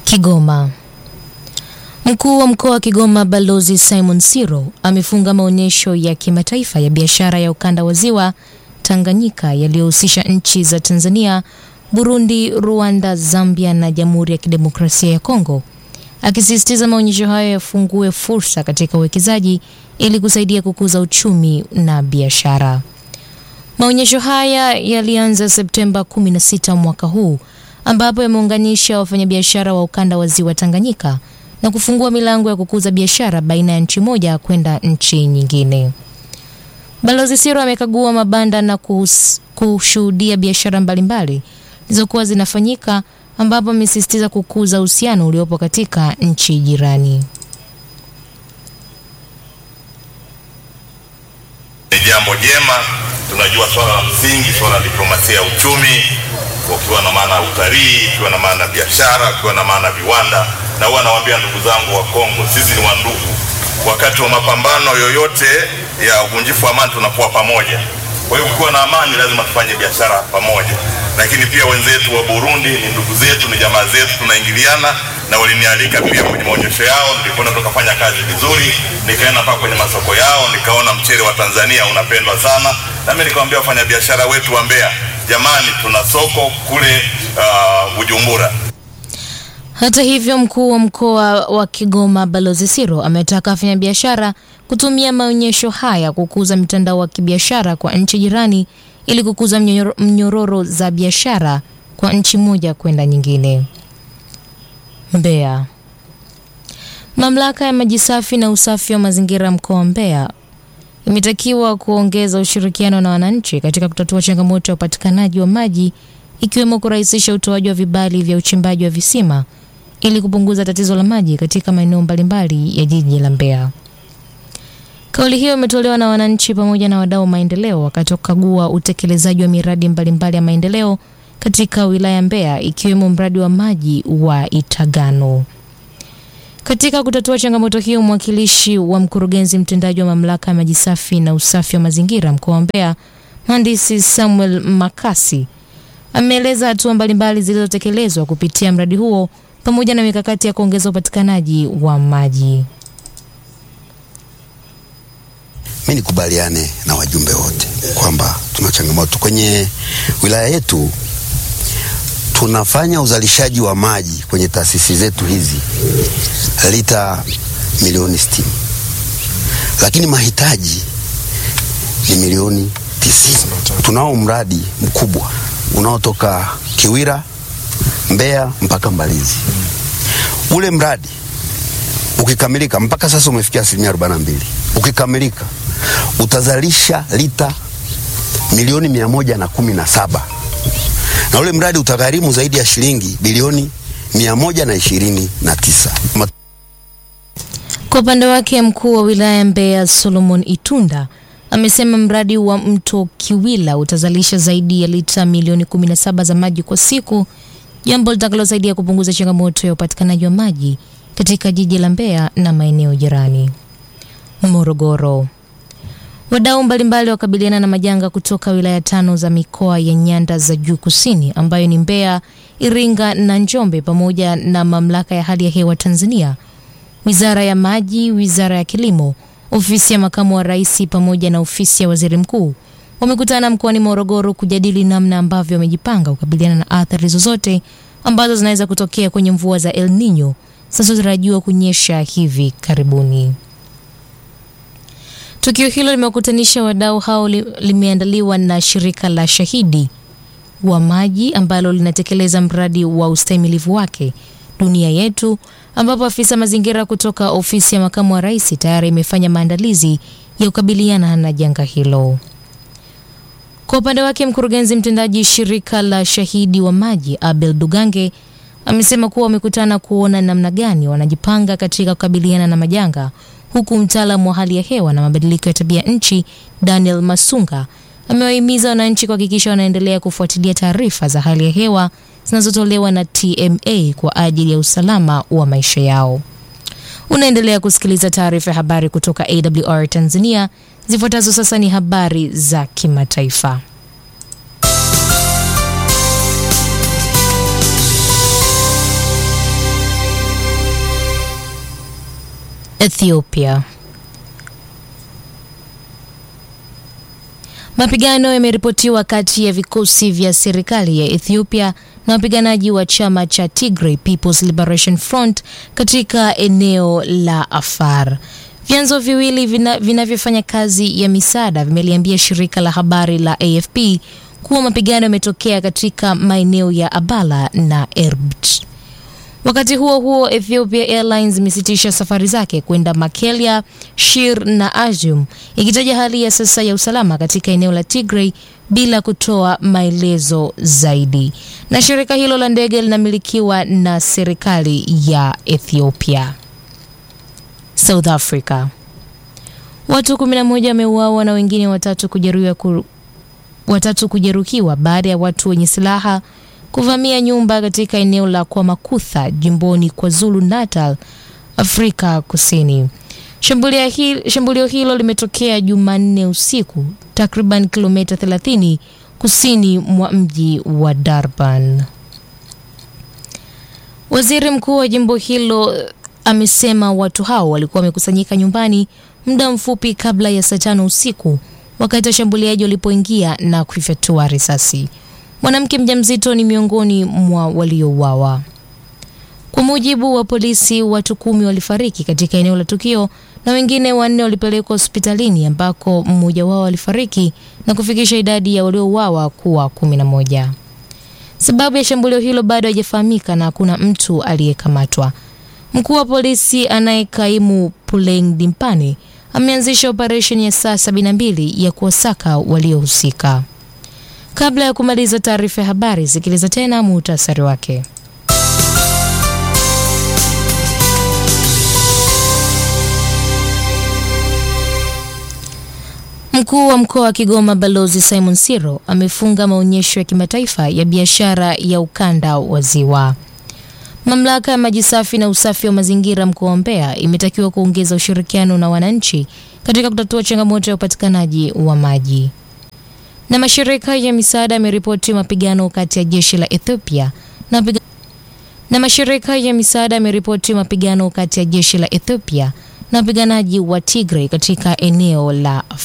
Kigoma. Mkuu wa mkoa wa Kigoma Balozi Simon Siro amefunga maonyesho ya kimataifa ya biashara ya ukanda wa Ziwa Tanganyika yaliyohusisha nchi za Tanzania, Burundi, Rwanda, Zambia na Jamhuri ya Kidemokrasia ya Kongo, akisisitiza maonyesho hayo yafungue fursa katika uwekezaji ili kusaidia kukuza uchumi na biashara. Maonyesho haya yalianza Septemba 16 mwaka huu ambapo yameunganisha wafanyabiashara wa ukanda wa Ziwa Tanganyika na kufungua milango ya kukuza biashara baina ya nchi moja kwenda nchi nyingine. Balozi Siro amekagua mabanda na kuhus- kushuhudia biashara mbalimbali zilizokuwa zinafanyika ambapo amesisitiza kukuza uhusiano uliopo katika nchi jirani. Ni jambo jema. Tunajua swala la msingi, swala la diplomasia ya uchumi, ukiwa na maana ya utalii, ukiwa na maana ya biashara, ukiwa na maana ya viwanda. Na huwa nawaambia ndugu zangu wa Kongo, sisi ni wandugu. Wakati wa mapambano yoyote ya uvunjifu wa amani tunakuwa pamoja. Kwa hiyo kukiwa na amani, lazima tufanye biashara pamoja. Lakini pia wenzetu wa Burundi ni ndugu zetu, ni jamaa zetu, tunaingiliana na walinialika pia kwenye maonyesho yao. Nilikwenda tukafanya kazi vizuri, nikaenda mpaka kwenye masoko yao, nikaona mchele wa Tanzania unapendwa sana, na mimi nikamwambia wafanyabiashara wetu wa Mbeya, jamani, tuna soko kule uh, Bujumbura. Hata hivyo, mkuu wa mkoa wa Kigoma Balozi Siro ametaka wafanyabiashara kutumia maonyesho haya kukuza mtandao wa kibiashara kwa nchi jirani ili kukuza mnyororo, mnyororo za biashara kwa nchi moja kwenda nyingine. Mbeya. Mamlaka ya maji safi na usafi wa mazingira mkoa wa Mbeya imetakiwa kuongeza ushirikiano na wananchi katika kutatua changamoto ya upatikanaji wa maji ikiwemo kurahisisha utoaji wa vibali vya uchimbaji wa visima ili kupunguza tatizo la maji katika maeneo mbalimbali ya jiji la Mbeya. Kauli hiyo imetolewa na wananchi pamoja na wadau wa maendeleo wakati wa kukagua utekelezaji wa miradi mbalimbali ya maendeleo katika wilaya ya Mbeya ikiwemo mradi wa maji wa Itagano. Katika kutatua changamoto hiyo, mwakilishi wa mkurugenzi mtendaji wa mamlaka ya maji safi na usafi wa mazingira mkoa wa Mbeya, mhandisi Samuel Makasi ameeleza hatua mbalimbali zilizotekelezwa kupitia mradi huo pamoja na mikakati ya kuongeza upatikanaji wa maji. Mi nikubaliane na wajumbe wote kwamba tuna changamoto kwenye wilaya yetu. Tunafanya uzalishaji wa maji kwenye taasisi zetu hizi lita milioni sitini, lakini mahitaji ni milioni tisini. Tunao mradi mkubwa unaotoka Kiwira, Mbeya mpaka Mbalizi. Ule mradi ukikamilika, mpaka sasa umefikia asilimia 42. Ukikamilika utazalisha lita milioni mia moja na kumi na saba na ule mradi utagharimu zaidi ya shilingi bilioni mia moja na ishirini na tisa. Kwa upande wake mkuu wa wilaya ya Mbeya Solomon Itunda amesema mradi wa mto Kiwila utazalisha zaidi ya lita milioni 17 za maji kwa siku, jambo litakalosaidia kupunguza changamoto ya upatikanaji wa maji katika jiji la Mbeya na maeneo jirani. Morogoro. Wadau mbalimbali wakabiliana na majanga kutoka wilaya tano za mikoa ya nyanda za juu kusini ambayo ni Mbeya, Iringa na Njombe pamoja na mamlaka ya hali ya hewa Tanzania, wizara ya maji, wizara ya kilimo, ofisi ya makamu wa rais pamoja na ofisi ya waziri mkuu wamekutana mkoani Morogoro kujadili namna ambavyo wamejipanga kukabiliana na athari zozote ambazo zinaweza kutokea kwenye mvua za El Nino zinazotarajiwa kunyesha hivi karibuni. Tukio hilo limewakutanisha wadau hao li, limeandaliwa na shirika la Shahidi wa Maji ambalo linatekeleza mradi wa ustahimilivu wake Dunia Yetu, ambapo afisa mazingira kutoka ofisi ya makamu wa rais tayari imefanya maandalizi ya kukabiliana na janga hilo. Kwa upande wake, mkurugenzi mtendaji shirika la Shahidi wa Maji Abel Dugange amesema kuwa wamekutana kuona namna gani wanajipanga katika kukabiliana na majanga huku mtaalamu wa hali ya hewa na mabadiliko ya tabia nchi Daniel Masunga amewahimiza wananchi kuhakikisha wanaendelea kufuatilia taarifa za hali ya hewa zinazotolewa na TMA kwa ajili ya usalama wa maisha yao. Unaendelea kusikiliza taarifa ya habari kutoka AWR Tanzania. Zifuatazo sasa ni habari za kimataifa. Ethiopia. Mapigano yameripotiwa kati ya vikosi vya serikali ya Ethiopia na wapiganaji wa chama cha Tigray People's Liberation Front katika eneo la Afar. Vyanzo viwili vinavyofanya vina kazi ya misaada vimeliambia shirika la habari la AFP kuwa mapigano yametokea katika maeneo ya Abala na Erbt. Wakati huo huo, Ethiopia Airlines imesitisha safari zake kwenda Makelia, Shir na Ajum, ikitaja hali ya sasa ya usalama katika eneo la Tigray bila kutoa maelezo zaidi. Na shirika hilo la ndege linamilikiwa na serikali ya Ethiopia. South Africa. Watu 11 wameuawa na wengine watatu kujeruhiwa ku, watatu kujeruhiwa baada ya watu wenye silaha kuvamia nyumba katika eneo la Kwamakutha jimboni KwaZulu Natal, Afrika Kusini. Shambulio hilo, shambulio hilo limetokea Jumanne usiku takriban kilomita 30 kusini mwa mji wa Durban. Waziri mkuu wa jimbo hilo amesema watu hao walikuwa wamekusanyika nyumbani muda mfupi kabla ya saa tano usiku wakati washambuliaji walipoingia na kufyatua risasi. Mwanamke mjamzito ni miongoni mwa waliouawa. Kwa mujibu wa polisi, watu kumi walifariki katika eneo la tukio na wengine wanne walipelekwa hospitalini ambako mmoja wao alifariki na kufikisha idadi ya waliouawa kuwa kumi na moja. Sababu ya shambulio hilo bado haijafahamika na hakuna mtu aliyekamatwa. Mkuu wa polisi anayekaimu Puleng Dimpane ameanzisha operesheni ya saa 72 ya kuwasaka waliohusika. Kabla ya kumaliza taarifa ya habari, sikiliza tena muhtasari wake. Mkuu wa mkoa wa Kigoma Balozi Simon Siro amefunga maonyesho ya kimataifa ya biashara ya ukanda wa Ziwa. Mamlaka ya maji safi na usafi wa mazingira mkoa wa Mbeya imetakiwa kuongeza ushirikiano na wananchi katika kutatua changamoto ya upatikanaji wa maji. Na mashirika ya misaada yameripoti mapigano kati ya jeshi la Ethiopia na piga... na mashirika ya misaada yameripoti mapigano kati ya jeshi la Ethiopia na wapiganaji wa Tigray katika eneo la